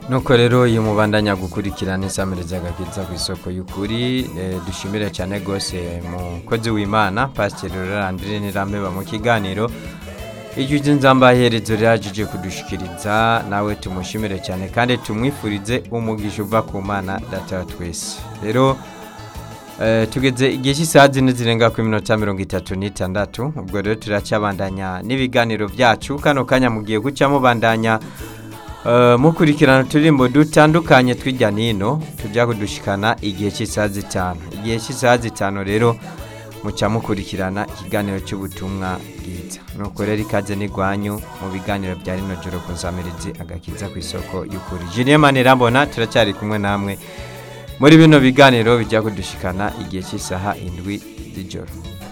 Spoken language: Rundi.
nuko rero iyo mubandanya gukurikirana isamiriza agakiza ku isoko y'ukuri eh, dushimire cyane rwose mukozi w'imana pasiteri rurandire nirambeba mu kiganiro ijwi nzambaherezo rirajije kudushikiriza nawe tumushimire cyane kandi tumwifurize umugisha uva ku mana data wa twese rero eh, tugeze igihe cy'isaha zine zirenga ku minota mirongo itatu n'itandatu ubwo rero turacyabandanya n'ibiganiro byacu kano kanya mugiye guca mubandanya eh, mukurikirana uturirimbo dutandukanye tw'ijya n'ino tujya kudushikana igihe cy'isaha zitanu igihe cy'isaha zitanu rero muca mukurikirana ikiganiro cy'ubutumwa bwiza nuko rero ikaze n'igwanyu mu biganiro bya rino joro ku nsamirizi agakiza ku isoko y'ukuri Julien Manirambona turacyari kumwe namwe muri bino biganiro bijya kudushikana igihe cy'isaha indwi z'ijoro